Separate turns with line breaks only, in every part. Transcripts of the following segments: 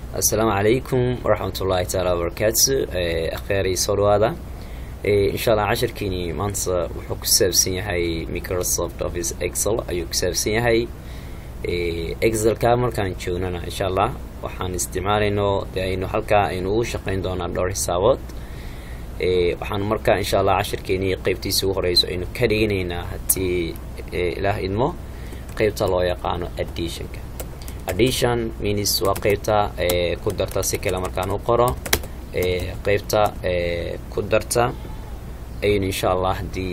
assalaamu calaykum waraxmatullaahi taala wabarakaatu akheeray soo dhawaada insha allah cashirkiini maanta wuxuu ku saabsan yahay microsoft office excel ayuu ku saabsan yahay excelka markaan joognana insha allah waxaan isticmaalayno de aynu halkaa aynu ugu shaqeyn doonaa dhowr xisaabood waxaan markaa insha allah cashirkeeni qeybtiisa ugu horeyso aynu ka dhiganaynaa haddii ilaah idmo qeybta loo yaqaano additionka addition means waa qeybta ku darta si kale markaan u qoro qeybta ku darta aynu insha allah haddii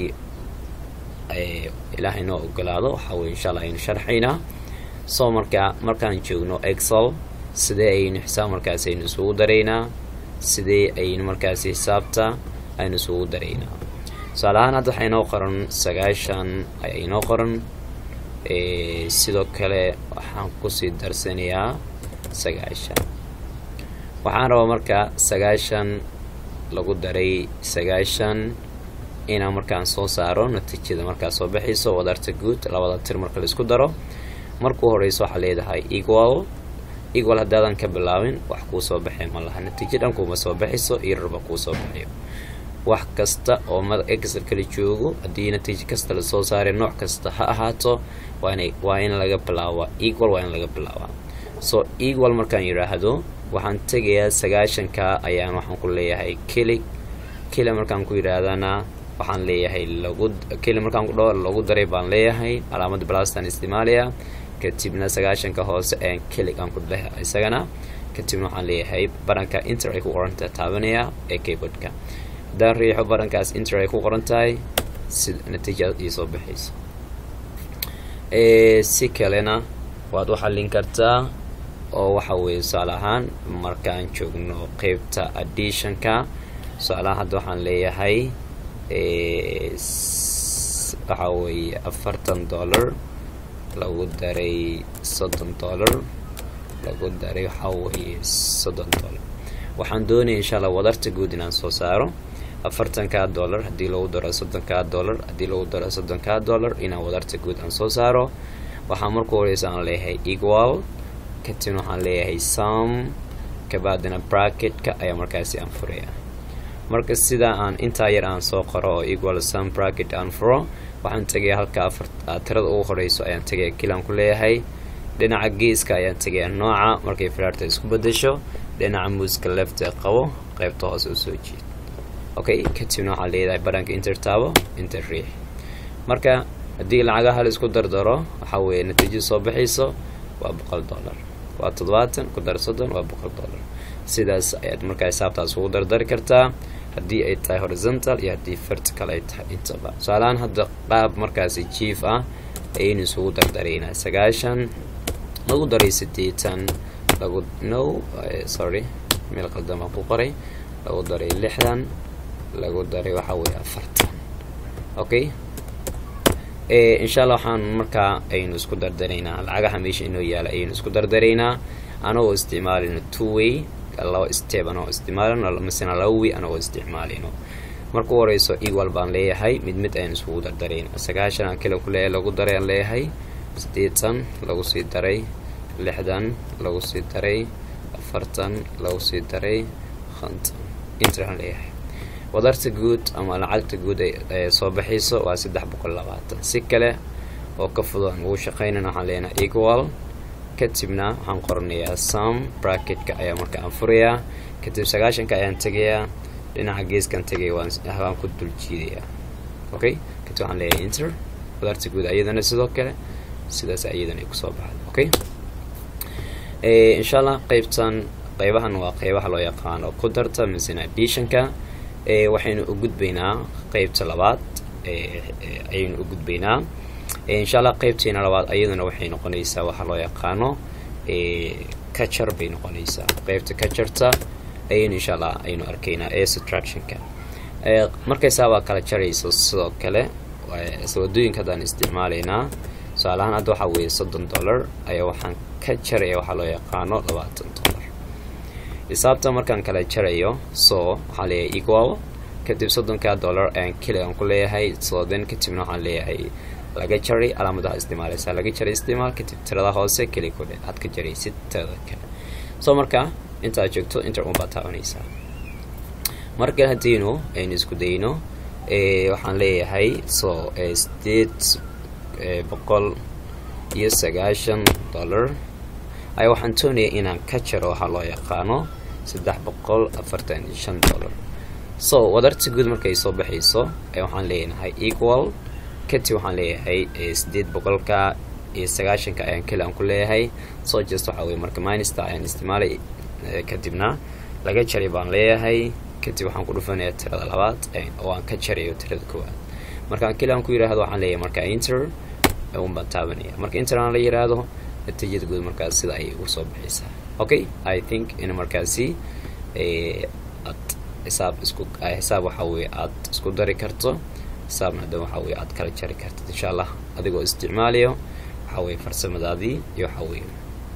ilaah inoo ogolaado waxaa weye insha allah aynu sharxaynaa so markaa markaan joogno excel sidee aynu xisaab markaas aynu isugu daraynaa sidee aynu markaasi xisaabta aynu isugu daraynaa tusaale ahaan hadda waxaa inoo qoran sagaashan ayaa inoo qoran sidoo kale waxaan kusii darsanayaa sagaashan waxaan rabaa marka sagaashan lagu daray sagaashan inaan markaan soo saaro natiijada markaa soo baxayso wadarta guud labada tir marka laisku daro markuu horeyso waxaa leedahay equal equal haddaadan ka bilaabin wax kuu soo baxay ma laha natiijo dhan kuuma soo baxayso iyo rarba kuu soo baxayo wax kasta oo mada excel kala joogo haddii natiijo kasta lasoo saaray nooc kasta ha ahaato waana waa in laga bilaabaa equal waa in laga bilaabaa so equal markaan yidhaahdo waxaan tegayaa sagaashanka ayaan waxaan ku leeyahay kelig keli markaan ku yidhaahdana waxaan leeyahay lagu keli markaan kudho lagu daray baan leeyahay calaamada blastan isticmaalaya kadibna sagaashanka hoose ayaan kelig aan ku dhaha isagana kadibna waxaan leeyahay baranka inter ay ku qoranta taabanaya ee keyboardka haddaan riixo barankaas inter ay ku qoran tahay si natiija ii soo baxayso si kalena waad u xallin kartaa oo waxa weeye tusaale ahaan markaan joogno qeybta additionka tusaalahaan hadda waxaan leeyahay waxa weeye afartan dollar lagu daray soddon dollar lagu daray waxaa weeye soddon dollar waxaan doonaya insha allah wadarta guud inaan soo saaro afartankaa dollar haddii lagu daro soddonkaa dollar haddii lagu daro soddonkaa dollar inaan wadarta guud aan soo saaro waxaa marku horeysa aan leeyahay equal kadibna waxaan leeyahay som kabaadina bracketka ayaa markaasi aan furaya marka sidaa aan intaa yar aan soo qoro oo equal som bracket aan furo waxaan tegaya halka afar tirada ugu horeyso ayaan tegaya kilaan ku leeyahay dhinaca geeska ayaan tegaya nooca markay firaarta isku bedesho dhinaca muuska left ee qabo qeybta hoose usoo jeed okay kadibna waxaa leedahay baranka inter taabo inter riix marka haddii lacagaha la isku dardaro waxaa weeye natiijada soo baxayso waa boqol dollar waa toddobaatan ku dar soddon waa boqol dollar sidaas ayaad markaa xisaabtaas ugu dardari kartaa haddii ay tahay horizontal iyo haddii vertical ay tahay intaba tusaalahaan hadda qaab markaasi jief ah ayaynu isugu dardaraynaa sagaashan lagu daray siddeetan lagu no sorry meel qaldan baan ku qoray lagu daray lixdan lagu daray waxaa weeye afartan okay insha allah waxaan markaa aynu isku dardaraynaa lacagaha meesha inoo yaala ayaynu isku dardaraynaa anagoo isticmaalino two way laba step anagoo isticmaalino misena laba way anagoo isticmaalino marka u horeyso equal baan leeyahay mid mid aynu isugu dardarayna sagaashan aan kale ku leeyahay lagu daray aan leeyahay siddeetan lagu sii daray lixdan lagu sii daray afartan lagu sii daray konton inter aan leeyahay wadarta guud ama lacagta guud ee soo baxayso waa saddex boqol labaatan si kale oo ka fudud aan ugu shaqeynana waxaan leenahay equal kadibna waxaan qoranayaa som bracketka ayaa marka aan furayaa kadib sagaashanka ayaan tegayaa dhinaca geeskaan tegaya waan ku dul jiidayaa okay kadib waxaan leeyahay inter wadarta guud ayadana sidoo kale sidaas ayadana ay kusoo baxda okay insha allah qeybtan qeybahan waa qeybaha loo yaqaano ku darta misena additionka waxaynu u gudbaynaa qeybta labaad ayaynu u gudbaynaa insha allah qeybteena labaad ayaduna waxay noqonaysaa waxaa loo yaqaano kajar bay noqonaysaa qeybta kajarta ayaynu insha allah aynu arkaynaa ee subtractionka markaysaa waa kala jarayso sidoo kale wadooyinka haddaan isticmaalaynaa tusaalahaan hadda waxaa weeye soddon dollar ayaa waxaan ka jaraya waxaa loo yaqaano labaatan dollar xisaabta markaan kala jarayo so waxaan leeyahay equal kadib soddonka dollar ayaan keli aan ku leeyahay soden kadibna waxaan leeyahay laga jaray calaamadaha isticmaalaysaa laga jaray isticmaal kadib tirada hoose keli kudhe aad ka jaraysid tirada kale so marka intaad joogto inter unbaad taabanaysaa marka haddiinu aynu isku dayno waxaan leeyahay so sideed boqol iyo sagaashan dollar ay waxaan doonaya inaan ka jaro waxaa loo yaqaano saddex boqol afartan iyo shan dollar so wadarta guud markay soo baxayso waxaan leenahay equal kadib waxaan leeyahay sideed boqolka iyo sagaashanka ayaan keli aan ku leeyahay so just waxaa weye marka minista ayaan isticmaalay kadibna laga jaray baan leeyahay kadib waxaan ku dhufanaya tirada labaad oo aan ka jarayo tirada koowaad markaan keli aan ku yidhaahdo waxaan leeyahay marka inter un baan taabanaya marka inter aan la yidhaahdo natiijada guud markaas sida ayay ugu soo baxaysaa okay i think in markaasi aad xisaab isku xisaab waxaa weye aad isku dari karto xisaabna hadda waxaa weye aad kala jari kartid insha allah adigoo isticmaalayo waxaa weye farsamadaadii iyo waxaa weye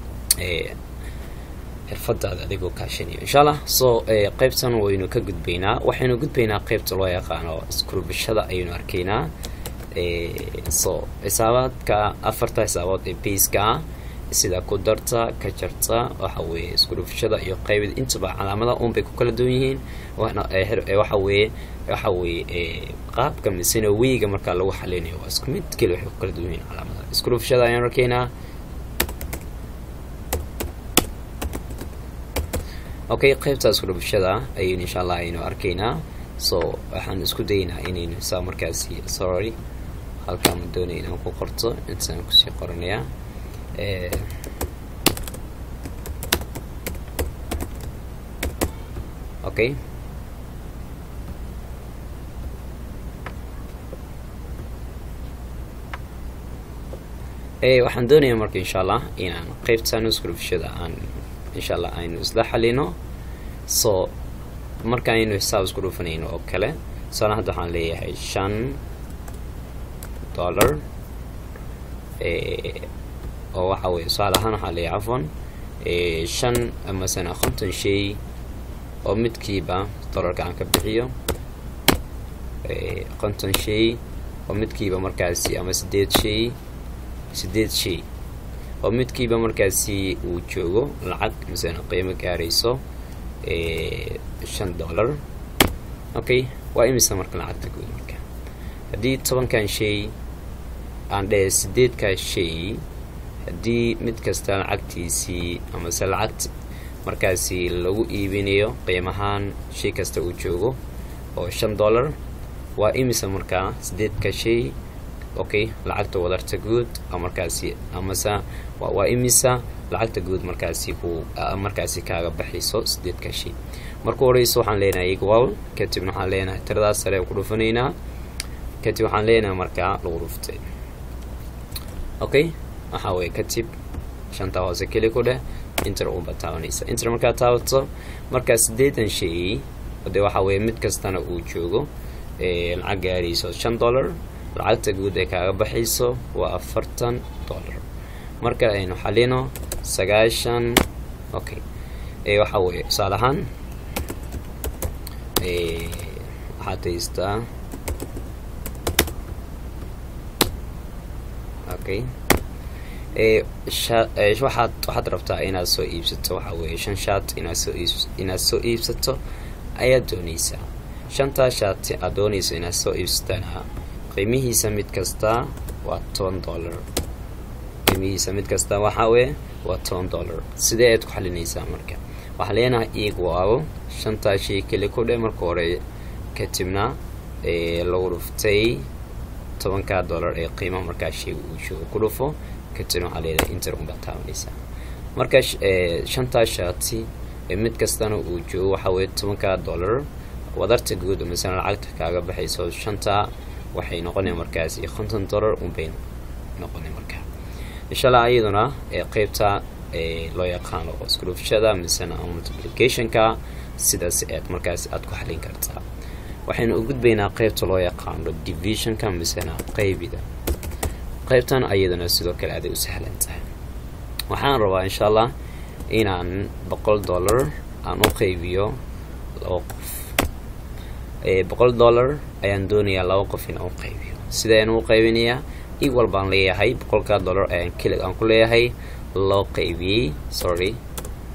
xirfadaada adigoo kaashanayo insha allah so qeybtan waynu ka gudbaynaa waxaynu gudbaynaa qeybta loo yaqaano iskurbashada ayaynu arkaynaa so xisaabaadka afarta xisaabood ee baiska ah sida ku darta ka jarta waxa weeye iskurufashada iyo qaybida intaba calaamada un bay ku kala duwan yihiin waxa weeye waxa weeye qaabka misena weyga markaa lagu xalinayo waa isku mid keli waxay ku kala duwan yihiin calaamada iskurufashada ayaan arkaynaa okay qaybta iskurufashada ayaynu insha allah aynu arkaynaa so waxaan isku daynaa inaynu xisaab markaasi sorry halkaan ma doonaya inaan ku qorto intaan kusii qoranayaa okay waxaan doonayaa marka insha allah inaan qeybtan iskurufashada aan insha allah aynu isla xalino so marka aynu xisaab isku dhufanayno oo kale tusaale hadda waxaan leeyahay shan dollar oo waxa weye tusaale ahaan waxaan leeyahay cafwan shan masana konton shay oo midkiiba dollarka aan ka bixiyo konton shay oo midkiiba markaasi ama sideed shay sideed shay oo midkiiba markaasi uu joogo lacag masana qiimo gaarayso shan dollar okay waa imisa marka lacagta guud marka haddii tobankan shay aan dheh sideedkaa shay haddii mid kasta lacagtiisii amase lacagt markaasi lagu iibinayo qiimahaan shay kasta uu joogo oo shan dollar waa imisa markaa sideedka shay okay lacagta wadarta guud markaasi amase waa imisa lacagta guud markaasi ku markaasi kaaga baxayso sideedka shay marku horeyso waxaan leenahay equal kadibna waxaan leenahay tiradaas sare ku dhufanaynaa kadib waxaan leenahay markaa lagu dhuftay okay waxaa weye kadib shanta hoose keli ku dheh inter unba taabanaysa inter markaa taabato markaa sideetan shay dee waxaa weye mid kastana uu joogo lacag gaarayso shan dollar lacagta guud ee kaaga baxayso waa afartan dollar marka aynu xalino sagaashan okay waxaa weye tusaale ahaan waxaad haystaa okay waxaad waxaad rabtaa inaad soo iibsato waxaa weeye shan shaat inaad soo iib inaad soo iibsato ayaad doonaysaa shantaa shaati aad doonayso inaad soo iibsatana qiimihiisa mid kasta waa toban dollar qiimihiisa mid kasta waxaa weye waa toban dollar sidee aad ku xalinaysaa marka waxaa leenahay equal shantaa shay keli ku dhe marka hore kadibna lagu dhuftay tobankaa dollar ee qiimaha markaa shayga uu joogo ku dhufo kadibna waxaa leedahay inter unbaa taabanaysaa marka shantaa shaati mid kastana uu joogo waxaa weye tobankaa dollar wadarta guud masala lacagta kaaga baxayso shantaa waxay noqonaya markaasi konton dollar unbay noqonay markaa insha allah iyaduna qeybta loo yaqaano iskulufshada misena multiplicationka sidaas aad markaasi aad ku xalin kartaa waxaynu u gudbaynaa qeybta loo yaqaano divisionka misena qeybida qeybtan ayadana sidoo kale aday u sahlan tahay waxaan rabaa insha allah inaan boqol dollar aan u qeybiyo laba qof boqol dollar ayaan doonayaa laba qof in aan u qaybiyo sidayaan u qaybinayaa equal baan leeyahay boqolkaa dollar ayaan kelig aan ku leeyahay loo qaybiyey sorry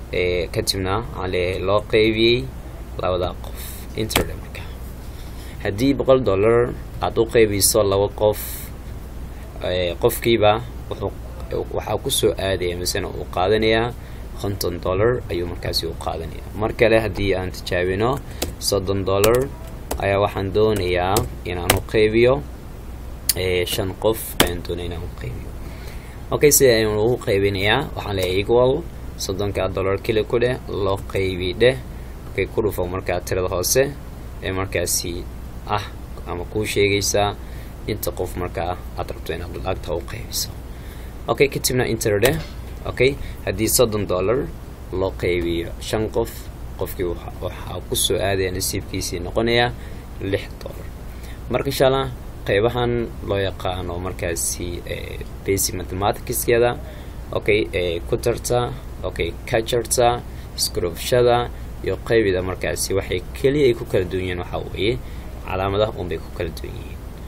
kadibna waxaan leeyahay loo qeybiyey labadaa qof interde marka haddii boqol dollar aada u qeybiso laba qof qofkiiba wuxuu waxaa kusoo aadaya misena uu qaadanayaa konton dollar ayuu markaasi u qaadanaya mar kale haddii aan tijaabino soddon dollar ayaa waxaan doonayaa inaan u qeybiyo shan qof ayaan doonaya inaan u qeybiyo okay sida ayaan ugu qeybinayaa waxaan leeyahay equal soddonka dollar keli ku dheh loo qeybi dheh okay ku dhufo markaa tirada hoose ee markaasi ah ama kuu sheegaysaa inta qof markaa aad rabto inaad lacagta u qeybiso okay kadibna inter dheh okay haddii soddon dollar loo qeybiyo shan qof qofkii waxaa kusoo aadaya nasiibkiisii noqonaya lix dollar marka insha allah qeybahan loo yaqaano markaasi basic mathematicskeeda okay ku tarta okay ka jarta iskurufshada iyo qeybida markaasi waxay keliya ay ku kala duwan yihiin waxaa weeye calaamadaha unbay ku kala duwan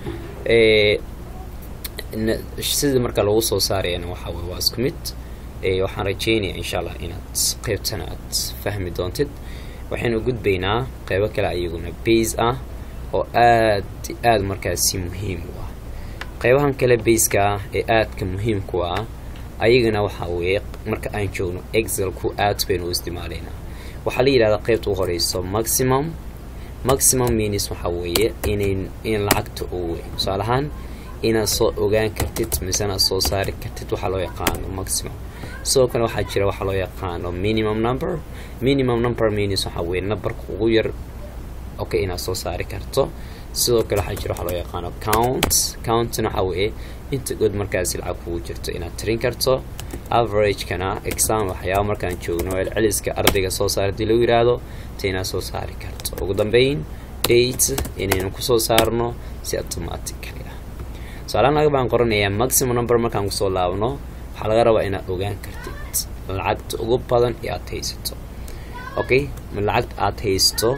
yihiin sida marka lagu soo saarayana waxaa weye waa isku mid waxaan rajeynaya insha allah inaad qeybtana aad fahmi doontid waxaynu gudbaynaa qeybo kale ayaguna base ah oo aad aada markaasi muhiim u ah qeybahan kale baska ah ee aadka muhiimku ah ayagana waxaa weeye marka aan joogno excelku aad baynu u isticmaalaynaa waxaa la yidhahdaa qeybta u horeyso maximum maximum means waxaa weeye inayn in lacagta uu weyn tusaale ahaan inaad soo ogaan kartid misena soo saari kartid waxaa loo yaqaano maximum sidoo kale waxaa jira waxaa loo yaqaano minimum number minimum number means waxaa weeye numberka ugu yar okay inaad soo saari karto sidoo kale waxaa jira waxaa loo yaqaano count countna waxaa weeye inta good markaasi lacag kugu jirto inaad tirin karto averagekana exam waxyaaba markaan joogno celceliska ardayga soo saar hadii lagu yiraahdo ta inaad soo saari karto ugu dambeyn date inaynu kusoo saarno si automatically ah tusaalahaan laga baan qoranayaa maximum number markaan kusoo laabno waxaa laga rabaa inaad ogaan kartid lacagta ugu badan ee aad haysato okay lacagta aad haysto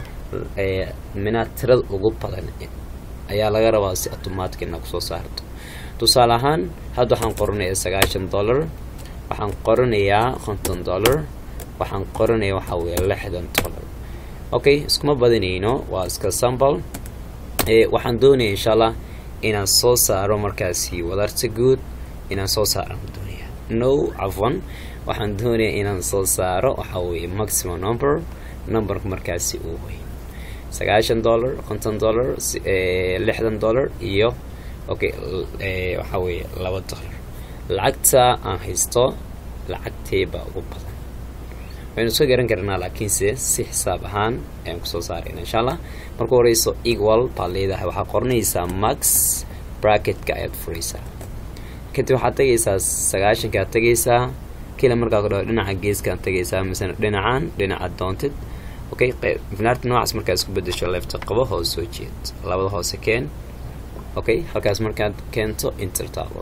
mina tirada ugu badan ayaa laga rabaa si automatic inaad kusoo saarto tusaale ahaan hadda waxaan qoranayaa sagaashan dollar waxaan qoranayaa konton dollar waxaan qoranaya waxaa weeye lixdan dollar okay iskuma badinayno waa iska sample waxaan doonaya insha allah inaan soo saaro markaasi wadarta guud inaan soo saaraan doonaya no cafwan waxaan doonaya inaan soo saaro waxaa weeye maximum number numberka markaasi uu weyn sagaashan dollar konton dollar lixdan dollar iyo okay waxaa weeye laba dollar lacagta aan haysto lacagteebaa ugu badan waynu soo garan karnaa laakiinse si xisaab ahaan ayaan kusoo saarayna insha allah marka horeyso equal baad leedahay waxaa qoranaysaa max bracketka ayaad furaysaa kadib waxaad tegaysaa sagaashankaad tegaysaa kila markaa ku dhaho dhinaca geeskaan tegaysaa misena dhinacan dhinacaad doontid okay finaarta noocaas markaa isku bedesho leefta qabo hoos soo jeed labada hoose keen okay halkaas markaad keento intertaabo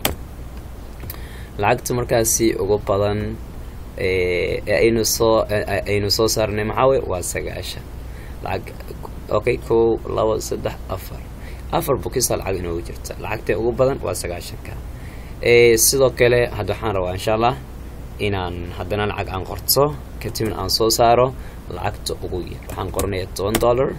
lacagta markaasi ugu badan aynu soo aynu soo saarnay maxaawe waa sagaashan lacag okay kow labo saddex afar afar bukisa lacag inoogu jirta lacagta ugu badan waa sagaashanka sidoo kale hadda waxaan rabaa insha allah inaan haddana lacag aan qorto kadibna aan soo saaro lacagta ugu yar waxaan qoranayaa toban dollar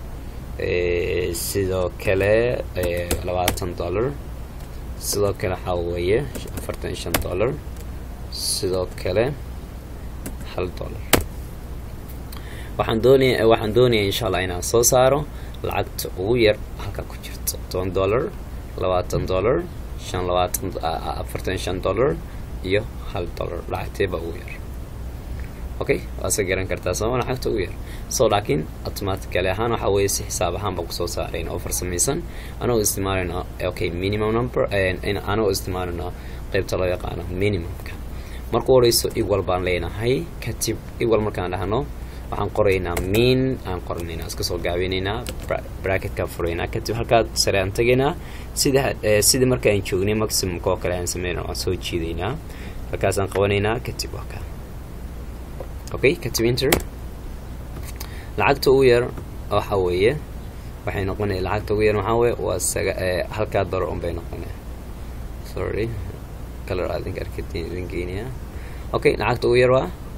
sidoo kale labaatan dollar sidoo kale waxaa weeye afartan iyo shan dollar sidoo kale hal dollar waxaan doonaya waxaan doonaya insha allah inaan soo saaro lacagta ugu yar halka ku jirto toban dollar labaatan dollar shan labaatan afartan shan dollar iyo hal dollar lacagteeba ugu yar okay waa iska garan kartaa sooma lacagta ugu yar so laakiin automatically ahaan waxaa weeye si xisaab ahaan baan kusoo saarayn oo farsamaysan anagoo isticmaalayno okay minimum number anagoo isticmaalayno qeybta loo yaqaano minimumka marku horeyso equal baan leenahay kadib equal markaan dhahno waxaan qoraynaa mean aan qoranaynaa iska soo gaabinaynaa bracketka furaynaa kadib halkaa sare aan tegaynaa sida sidii marka aan joognay maximumka oo kale aan sameynaa waan soo jiidaynaa halkaasaan qabanaynaa kadib waa ka okay kadib inter lacagta ugu yar waxa weeye waxay noqonaya lacagta ugu yar maxaa weye waa saga halkaa dollar un bay noqonaya sorry color aadinka arkadin idin geynaya okay lacagta ugu yar waa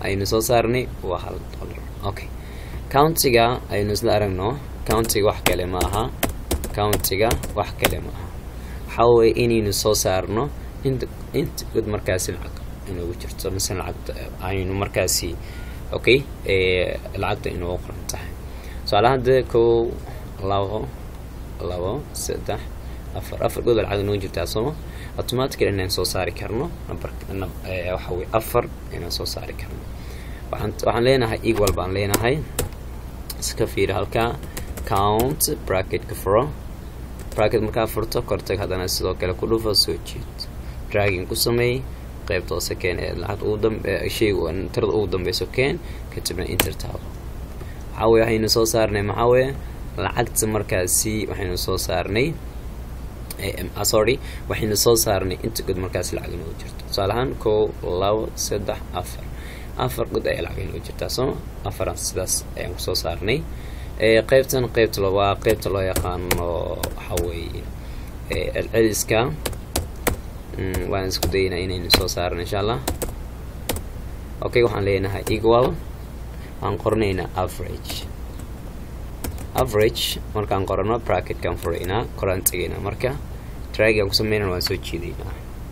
aynu soo saarnay waa hal dollar okay countiga aynu isla aragno countiga wax kale ma aha countiga wax kale ma aha waxaa weye inaynu soo saarno inta inta good markaasi lacag inoogu jirto mise lacagta aynu markaasi okay lacagta inoogu qoran tahay tusaale hadda kow labo labo saddex afar afar good lacag inoogu jirtaa sooma automatically inaan soo saari karno number waxa weye afar inaan soo saari karno waxaan waxaan leenahay equal baan leenahay iska fiiri halkaa count bracketka furo bracket markaa furto kortag haddana sidoo kale ku dhufo soo jeed dragging ku sameey qaybta hoose keen ee lacag ugu dambe shayga tirada ugu dambeyso keen kadibna inter taabo waxaa weye waxaynu soo saarnay maxaa weye lacagta markaasi waxaynu soo saarnay sorry waxaynu soo saarnay inta god markaasi lacag inoogu jirto tusaale ahaan kow labo saddex afar afar god ayaa lacag inoogu jirtaa sooma afaran sidaas ayaan kusoo saarnay qeybtan qeybta waa qeybta loo yaqaano waxaa weeye celceliska waan isku daynaa inaynu soo saarno insha allah okay waxaan leenahay equal waxaan qoranaynaa average average markaan qorano bracketkaan furaynaa koraan tegaynaa marka dragaan ku sameynana waan soo jiidaynaa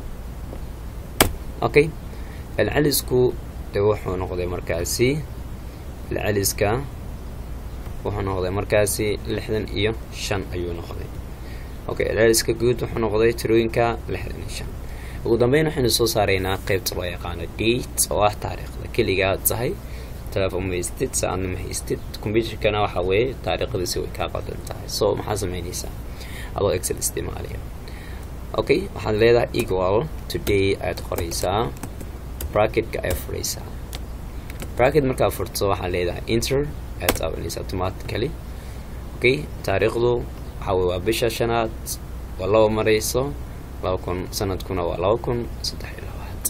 okay celcelisku de wuxuu noqday markaasi celceliska wuxuu noqday markaasi lixdan iyo shan ayuu noqday okay celceliska guud wuxuu noqday tirooyinka lixdan iyo shan ugu dambeyn waxaynu soo saaraynaa qeybta loo yaqaano date oo ah taariikhda keligaa tahay telephone ma haystid saacadna ma haystid computerkana waxa weeye taariikhdiisi way kaa qadan tahay so maxaa sameynaysaa adoo excel isticmaalaya okay waxaad leedahay equal today ayaad qoraysaa bracketka ayaad furaysaa bracket markaa furto waxaad leedahay inter ayaad taabanaysaa automatically okay taariikhdu waxaa weye waa bisha shanaad waa laba marayso laba kun sanadkuna waa laba kun saddex iyo labaad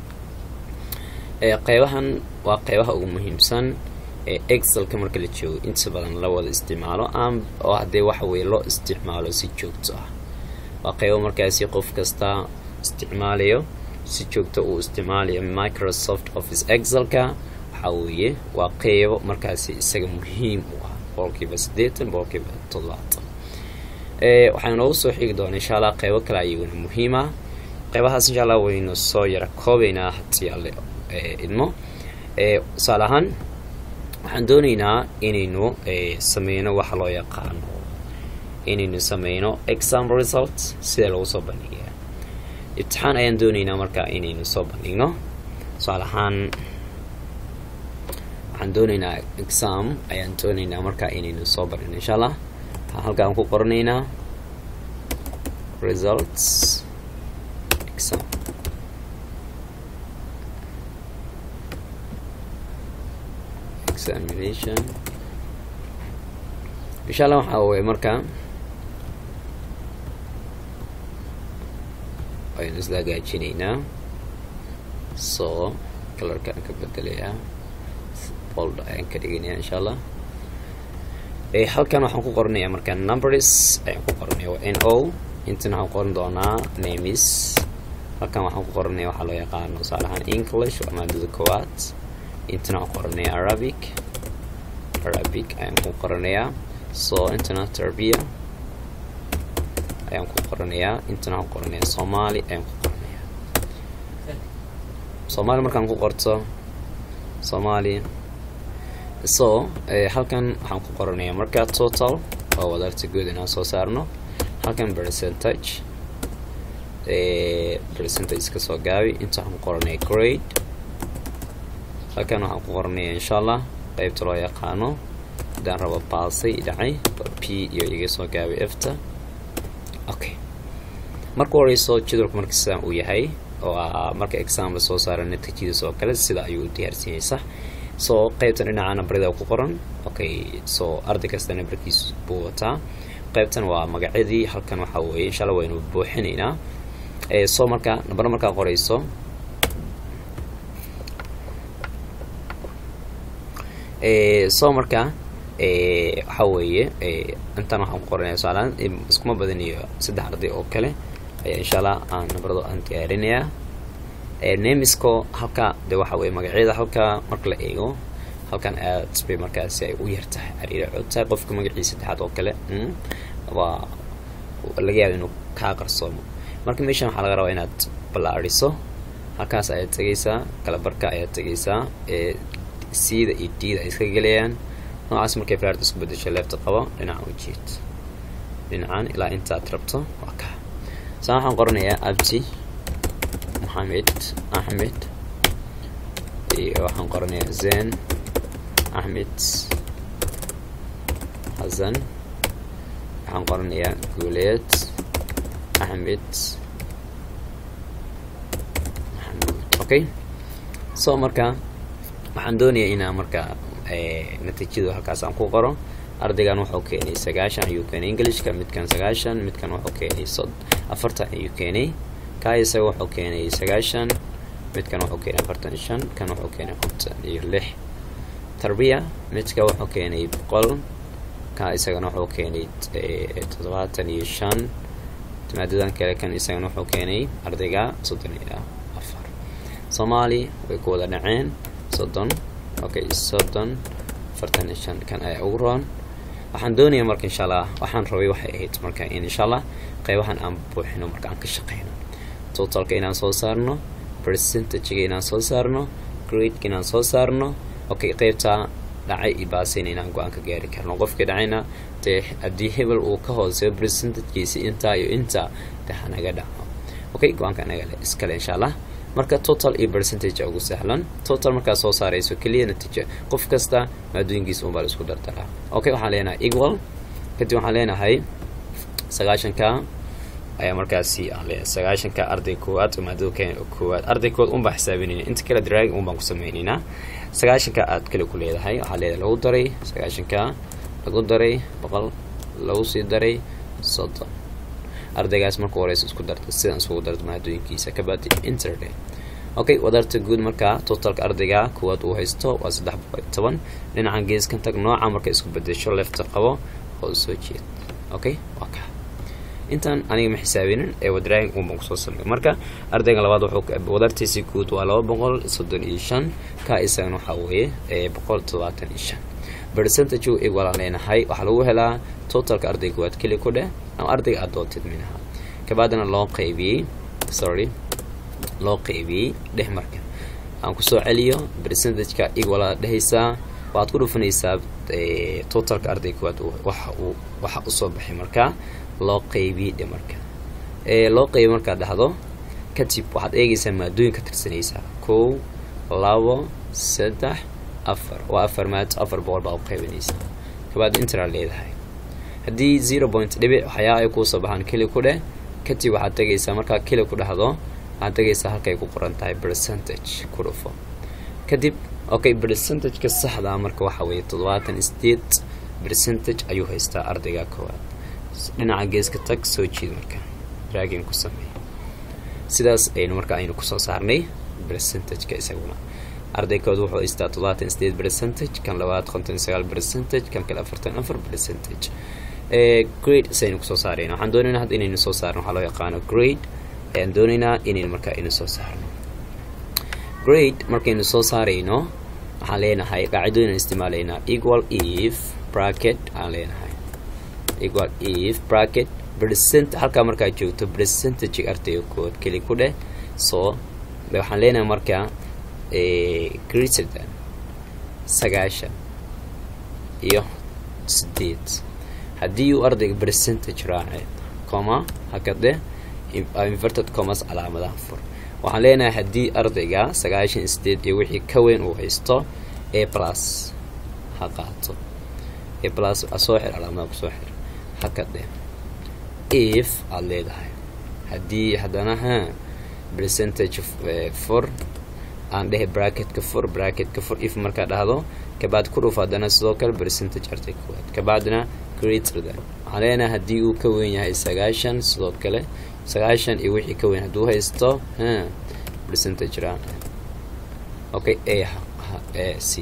qeybahan waa qeybaha ugu muhiimsan ee excelka marka la joogo inta badan la wada isticmaalo am oo haddee waxa weye loo isticmaalo si joogto ah waa qeybo markaasi qof kasta isticmaalayo si joogto uu isticmaalayo microsoft office excelka waxaa weeye waa qeybo markaasi isaga muhiim u ah boqolkiiba siddeetan boqolkiiba toddobaatan waxaan noogu soo xigi doona insha allah qeybo kale ayaguna muhiim ah qeybahaas insha allah waynu soo yara koobaynaa haddii alle idmo tusaale ahaan waxaan dooneynaa inaynu sameyno waxa loo yaqaano inaynu sameyno exam result sida lagu soo bandhigaya ibtixaan ayaan dooneynaa markaa inaynu soo bandhigno tusaale ahaan waxaan dooneynaa exam ayaan dooneynaa markaa inaynu soo bandhigno insha allah halkaan ku qoranaynaa results exam examination insha allah waxaa weye markaa waynu isla hagaajinaynaa so kalarka aan ka bedelayaa bold ayaan ka dhiganayaa insha allah halkan waxaan ku qoranayaa markaa numbers ayaan ku qoranaya waa n o intana waxaan qoran doonaa names halkan waxaan ku qoranaya waxaa loo yaqaano tusaale ahaan english waa maadada koowaad intana waxaan qoranaya arabic arabic ayaan ku qoranayaa so intana tarbiya ayaan ku qoranayaa intana waxaan qoranayaa somali ayaan ku qoranayaa somali markaan ku qorto somali so halkan waxaan ku qoranaya markaa total oo wadarta guud inaan soo saarno halkan percentage percentage ka soo gaabi inta waxaan ku qoranaya grade halkan waxaan ku qoranaya insha allah qeybta loo yaqaano hadaan rabo baasay dhacay p iyo iga soo gaabi efta okay marka horeyso jadwalka marka sidaan uu yahay oo marka exam la soo saara natiijadiis oo kale sida ayuu u diyaarsiinaysa so qeybtan dhinaca nabrida ku qoran okay so arday kasta nabarkiis buu wataa qeybtan waa magacyadii halkan waxaa weeye insha alla waynu buuxinaynaa so marka nambaro markaa qorayso so marka waxaa weeye intan waxaan ku qoranaya tusaalaan iskuma badaniyo saddex arday oo kale ayaa insha allah aan nabarado aan diyaarinayaa namisko halka de waxa weye magacyada halka marka la eego halkan aad bay markaasi ay u yartahay ariira codtahay qofka magaciisa saddexaad oo kale waa laga yaaba inuu kaa qarsoomo marka meeshan waxaa laga rabaa inaad ballaariso halkaas ayaad tegaysaa kalabarka ayaad tegaysaa ee cda iyo dda ay iska gelayaan noocaas markay flaart isku bedesho leefta qabo dhinaca ujeed dhinacan ilaa intaad rabto waa ka saa waxaan qoranayaa abdi maxamed axmed iyo waxaan qoranayaa zen axmed xasan waxaan qoranayaa guuleed axmed maxamuud okay so marka waxaan doonayaa inaa marka natiijadu halkaas aan ku qoro ardaygan wuxuu keenay sagaashan ayuu keenay englishka midkan sagaashan midkan wuxuu keenay sod afartan ayuu keenay kaa isaga wuxuu keenay sagaashan midkan wuxuu keenay afartan iyo shan kan wuxuu keenay konton iyo lix tarbiya midka wuxuu keenay boqol ka isagana wuxuu keenay toddobaatan iyo shan maadadan kale kan isagana wuxuu keenay ardayga soddon iyo afar soomaali way ku wada dhaceen soddon okay soddon afartan iyo shan kan ayaa ugu roon waxaan doonayaa marka insha allah waxaan rabay waxay ahayd marka in insha allah qeybahan aan buuxino marka aan ka shaqeyno totalka inaan soo saarno percentagega inaan soo saarno gradeka inaan soo saarno okay qeybta dhacay iyo baasina inaan go-aan ka gaari karno qofkii dhacayna dee haddii hebel uu ka hooseeyo percentagekiisi intaa iyo intaa de hanaga dhaco okay go-aanka anaga le iskale insha allah marka total iyo percentage ugu sahlan total markaad soo saarayso keliya natiija qof kasta maadooyinkiisa unbaa la isku dardaraa okay waxaan leenahay equal kadib waxaan leenahay sagaashanka ayaa markaasi aan leenahay sagaashanka arday koowaad oo maadada koowaad arday koowaad unbaa xisaabinayna inta kale drag unbaan ku sameynaynaa sagaashanka aad kale ku leedahay waxaa leedahay lagu daray sagaashanka lagu daray boqol lagu sii daray soddon ardaygaas marka horeysa isku darta sidaan isugu darta maadooyinkiisa kabadi interday okay wadarta guud markaa totalka ardayga kuwaad uu haysto waa saddex boqol iyo toban dhinacan geeskan tag nooca marka isku bedesho lefta qabo oo soo jeed okay waa ka intaan aniga ma xisaabinin ee wadraagin unbaan kusoo sameey marka ardayga labaad wuxuu wadartiisi guud waa laba boqol soddon iyo shan ka isagana waxaa weeye boqol toddobaatan iyo shan percentage ig walaan leenahay waxaa lagu helaa totalka ardayga waad keli ku dheh ama ardayga aad doontid minaha kabaadana loo qaybiyey sorry loo qaybiyey dheh marka aan kusoo celiyo percentageka ig walaa dhehaysaa waxaad ku dhufanaysaa totalka ardayga waad waxa uu waxa usoo baxay markaa loo qaybiyey dhe marka loo qaybiy markaad dhahdo kadib waxaad eegaysaa maadooyin ka tirsanaysaa kow labo saddex afar waa afar maad afar boqol baa u qaybinaysaa kabaad intera leedahay haddii zero point dhibic waxyaa ay kuusoo baxaan keli ku dheh kadib waxaad tegaysaa markaa keli ku dhahdo waxaad tegaysaa halkay ku qoran tahay percentage ku dhufo kadib okay percentageka saxdaa marka waxa weeye toddobaatan sideed percentage ayuu haystaa ardayga koowaad dhinaca geeska tag soo jiid marka draagin ku sameey sidaas aynu marka aynu kusoo saarnay percentageka isaguna ardaykood wuxuu haystaa toddobaatan sideed percentage kan labaad konton sagaal percentage kan kale afartan afar percentage grade saynu kusoo saarayna waxaan doonaynaa hadda inaynu soo saarno waxaa loo yaqaano grade ayaan doonaynaa inaynu markaa aynu soo saarno grade markaynu soo saarayno waxaan leenahay qaacidooyin isticmaalaynaa equal if bracket aan leenahay equal if bracket percent halkaa markaa joogto percentage ardayga kood keli ku dheh so waxaan leenahay markaa greater than sagaashan iyo sideed haddii uu ardayga percentage raace coma hakade inverted commas calaamadaha fur waxaan leenahay haddii ardayga sagaashan iyo sideed iyo wixii ka weyn uu haysto a plus ha qaato a plus soo xir calaamadaha kusoo xir hakade if aada leedahay haddii haddana ha percentage for aan dhehe bracketka fur bracketka fur if markaa dhahdo kabaad ku dhuf haddana sidoo kale percentage arday koowaad kabacdina greater than waxaan leenahay haddii uu ka weyn yahay sagaashan sidoo kale sagaashan iyo wixii ka weyn hadduu haysto ha percentage ra okay a a c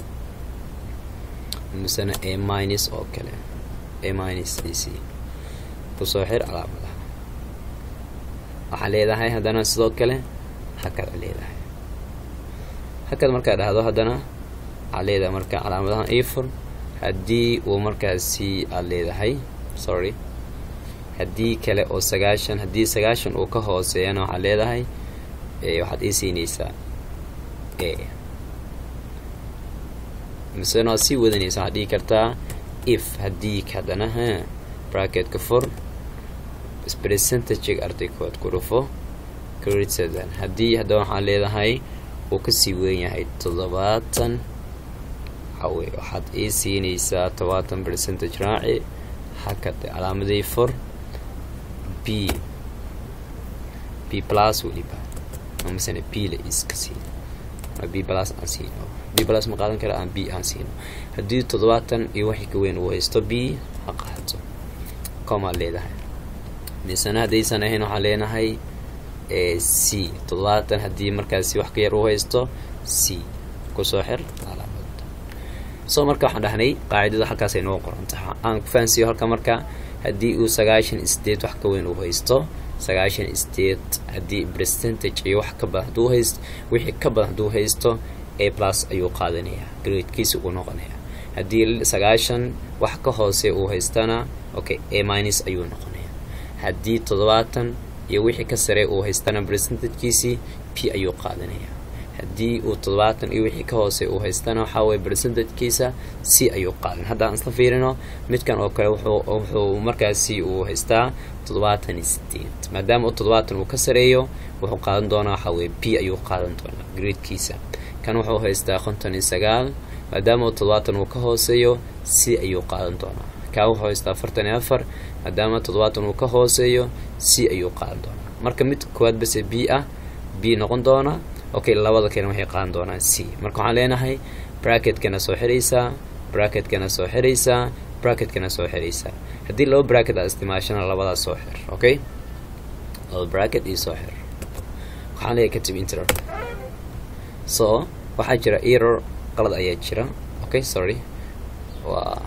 misena a minus oo kale a minus a c kusoo xir calaamadaha waxaa leedahay haddana sidoo kale hakad a leedahay hakad markaa dhahdo haddana waxaad leedahay marka calaamadahan ifur haddii uu markaasi aada leedahay sorry haddii kale oo sagaashan haddii sagaashan uu ka hooseeyana waxaad leedahay waxaad ii siinaysaa a misena waad sii wadanaysa waxaad dhihi kartaa if haddii haddana ha bracketka fur percentage arday kood ku dhufo grade seven haddii haddana waxaad leedahay uu kasii weyn yahay toddobaatan waxawey waxaad ii siinaysaa todobaatan percentage raaci hakade calaamadii fur b b plus weliba masana b la iska siin b plus aan siino b plus ma qaadan kara aan b aan siino haddii toddobaatan iyo wixii ka weyn uu haysto b ha qaato comaad leedahay misana haddaysan ahayn waxaan leenahay c toddobaatan haddii markaasi wax ka yar uu haysto c kusoo xir calaamad so marka waxaan dhahnay qaacidada halkaasay noo qorantaha aan ku fahansiiyo halka marka haddii uu sagaashan state wax ka weyn uu haysto sagaashan state haddii percentage iyo wax ka badan hadduu haysto wixii ka badan hadduu haysto a plus ayuu qaadanayaa gradekiisa uu noqonayaa haddii sagaashan wax ka hoose uu haystana okay a minus ayuu noqonayaa haddii toddobaatan iyo wixii ka sare uu haystana percentagekiisii p ayuu qaadanayaa haddii uu toddobaatan iyo wixii ka hoose uu haystana waxaa weye percentagekiisa c ayuu qaadan hadda aan isla fiirino midkan oo kale wuxuu markaasi uu haystaa toddobaatan iyo sideed maadaama uu toddobaatan uu ka sareeyo wuxuu qaadan doonaa waxaa weye b ayuu qaadan doonaa gradekiisa kan wuxuu haystaa konton iyo sagaal maadaama uu toddobaatan uu ka hooseeyo c ayuu qaadan doonaa kaa wuxuu haystaa afartan iyo afar maadaama toddobaatan uu ka hooseeyo c ayuu qaadan doonaa marka mid koowaad base b ah b noqon doona okay labada kale waxay qaadan doonaan c marka waxaan leenahay bracketkana soo xiraysaa bracketkana soo xiraysaa bracketkana soo xiraysaa haddii laba bracket aad isticmaashana labadaas soo xir okay laba bracket iyo soo xir waxaan leeyahay katib interer so waxaa jira error qalad ayaa jira okay sorry waa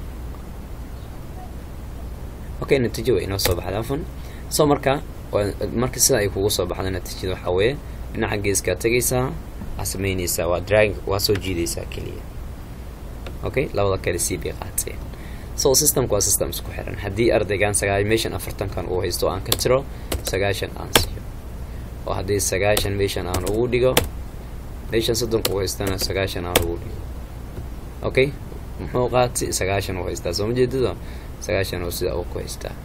okay natiijo way inoo soo baxda afan so marka marka sida ay kugu soo baxda natiijada waxaa weeye dhinaca geeskaa tegaysaa waa sameynaysaa waa drag waa soo jiidaysaa keliya okay labada kale c bay qaateen so systemka waa system isku xiran haddii ardaygan sagaa meeshan afartankan uu haysto aan ka tiro sagaashan aan siiyo oo haddii sagaashan meeshan aan ugu dhigo meeshan soddonka uu haystana sagaashan aan ugu dhigo okay muxuu qaatay sagaashan uu haystaa soo ma jeedado sagaashan oo sida uu ku haystaa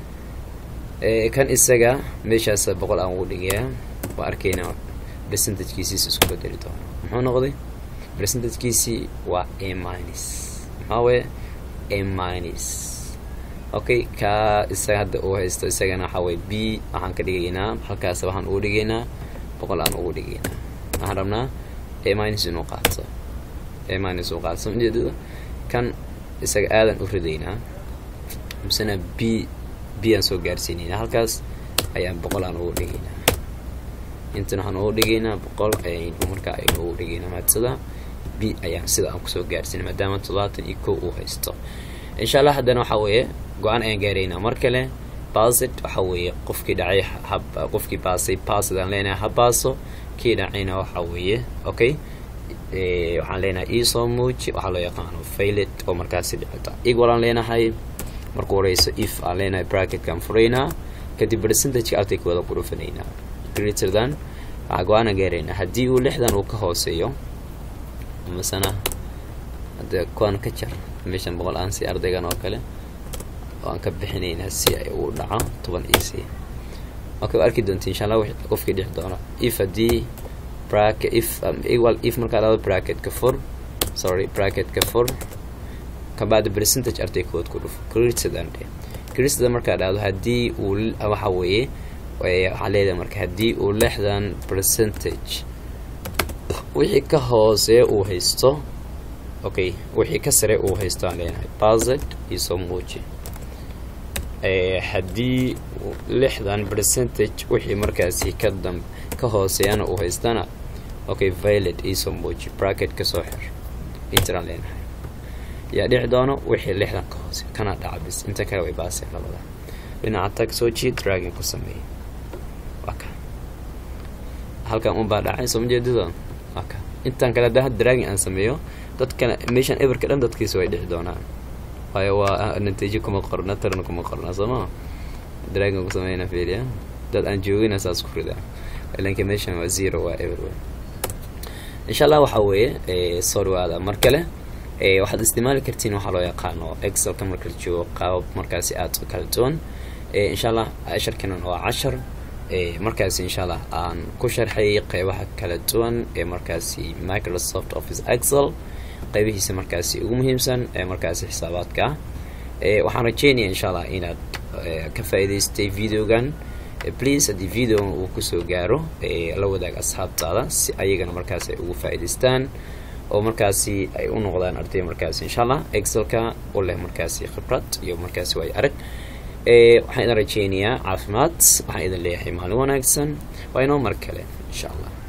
kan isaga meeshaas boqol aan ugu dhigayaa waa arkaynaa percentagekiisiis isku bedeli doono muxuu noqday percentagekiisii waa a minus maxaa weye a minus okay kaa isaga hadda uu haysto isagana waxaa weye b waxaan ka dhigaynaa halkaas waxaan ugu dhigaynaa boqol aan ugu dhigaynaa waxaan rabnaa a minus inuu qaato a minus uu qaato ujeedada kan isaga aadan u ridaynaa misena b b aan soo gaarsiinaynaa halkaas ayaan boqol aan ugu dhigaynaa intan waxaan ugu dhigaynaa boqol ayaynu markaa aynu ugu dhigaynaa maadsada b ayaan sida aan kusoo gaarsiinay maadaama toddobaatan iyo kow uu haysto insha allah haddana waxaa weeye go-aan ayaan gaaraynaa mar kale basit waxaa weeye qofkii dhacay qofkii baasay baasidaan leenahay ha baaso kii dhacayna waxaa weeye okay waxaan leenahay iisoo muuji waxaa loo yaqaano failet oo markaasi dhicita equal aan leenahay marku horeyso if aan leenahay bracketkaan furaynaa kadib percentageka ardayka wada ku dhufanaynaa greater than waxaa go-aana gaaraynaa haddii uu lixdan uu ka hooseeyo masana hadde kuwaan ka jar meeshan boqol aan si ardaygan oo kale oo aan ka bixinaynaa si ay uu dhaco toban iyo c okay waa arki doonta insha allah qofkii dhixi doono if haddii bracket if equal if markaa laba bracket ka fur sorry bracket ka fur kabacdi percentage arday kood ku dhufo created created markaa dhahdo haddii uu waxa weeye waxaa leedahay marka haddii uu lixdan percentage wixii ka hoosee uu haysto okay wixii ka sare uu haysto aan leenahay bazet iyo soo muuji haddii lixdan percentage wixii markaasi ka dam ka hooseeyana uu haystana okay violet iyo soo muuji bracket ka soo xir intiraan leenahay yaa dhici doono wixii lixdan ka hoose kana dhaca bis inta kale way baaseen labada dhinaca tag soo jiid dragon ku sameeyey halkan unbaa dhacay soo majeedado aka intaan kale hadda dragging aan sameeyo dadkana meeshan eberka dhan dadkiisa way dhici doonaan waayo waa natiijo kuma qorna tarna kuma qorna sooma dragging ku sameyna fiiriya dad aan joogina saas ku ridaa ilanka meeshan waa zero waa eber wey insha allah waxaa weeye soo dhawaada mar kale waxaad isticmaali kartiin waxaa loo yaqaano excelka marka la joogo qaabab markaasi aada u kala duwan insha allah casharkanan waa cashar markaasi insha allah aan ku sharxay qeybaha kala duwan ee markaasi microsoft office excel qeybihiisa markaasi ugu muhiimsan ee markaasi xisaabaadka ah waxaan rajeynaya insha allah inaad ka faa'iidaystay videogan please haddii videogan uu kusoo gaaro la wadaag asxaabtaada si ayagana markaasi ay ugu faa'iidaystaan oo markaasi ay u noqdaan arday markaasi insha allah excelka u leh markaasi khibrad iyo markaasi waayo arag waxaan idin rajeynayaa caafimaad waxaan idin leeyahay maalin wanaagsan waa inoo mar kale insha allah